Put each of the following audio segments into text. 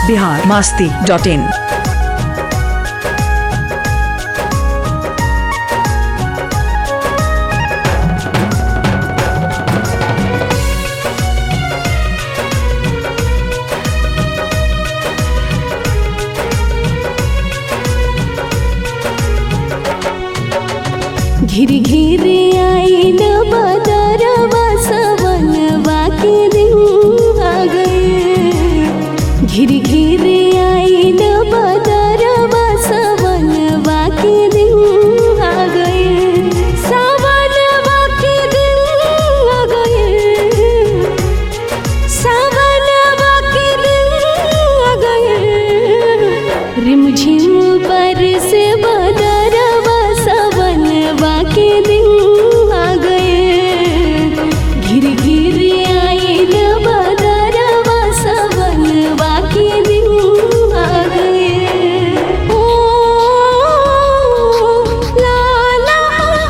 Bihar Masti dot in घिर घिर आइल बदरवा सवनवा के दिन आ गए घिर घिर आइल बदरवा सवनवा के दिन आ गए सवनवा के दिन आ गए सावनवा के दिन आ गए रिमझिम पर से बदरवा सवनवा के दिन आ गए घिर घिर आइल बदरवा सवनवा के दिन आ गए ओ ला ला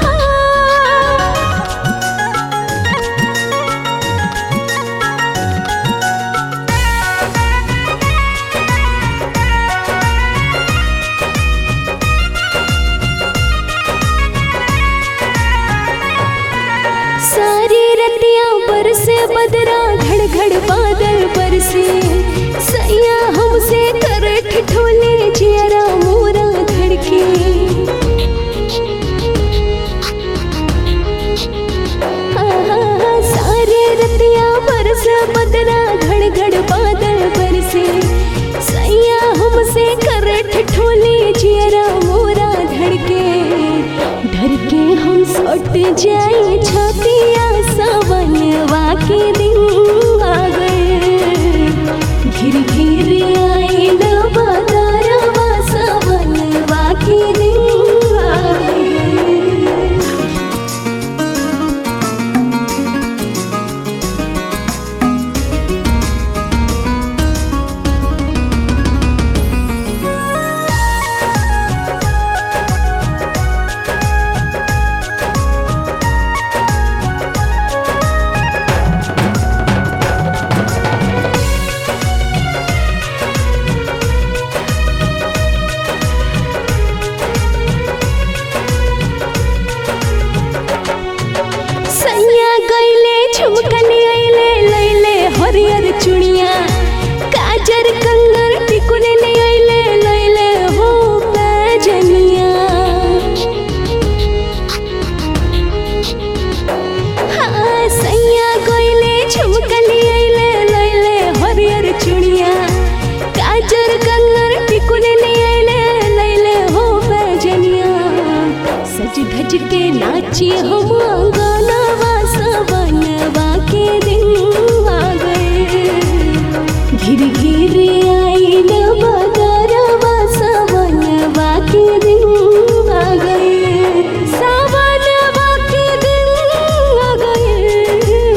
सारी रतिया पर से बदरा घड़ घड़ बादल पर से सैया हमसे कर ठिठोले जियरा मोरा धड़के आहा, सारी रतिया पर से बदरा घड़ घड़ बादल पर से सैया हमसे कर ठिठोले जियरा मोरा धड़के डर के हम सट जाए छतिया सवनवा के दिन आ गए घिर घिर आइल बदरवा सवनवा के दिन आ गए सैया गईले झुमकली आइले लैले हरियर चुड़िया काजर कंगन टिकुले ले आइले लैले हो पैजनिया हाँ सैया गईले झुमकली आइले लैले हरियर चुड़िया काजर कंगन टिकुले ले आइले लैले हो पैजनिया सज धज के नाची हम गानवा सवनवा के दिन आ गए घिर घिर आइल बदरवा सवनवा के दिन आ गए सवनवा के दिन आ गए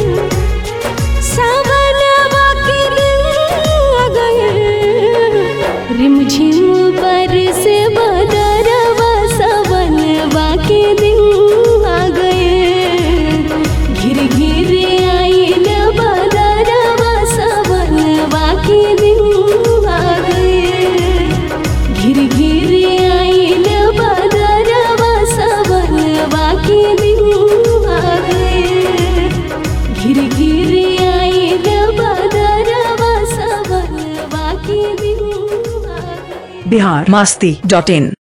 सावनवा के दिन आ गए रिमझिम पर से बदरवा सवनवा के दिन आ गए घिर घिर आइल बदरवा सवनवा के दिन आ गए घिर घिर आइल बदरवा सवनवा के दिन आ गए घिर घिर आइल बदरवा सवनवा के दिन आ गए बिहार मास्ती डॉट इन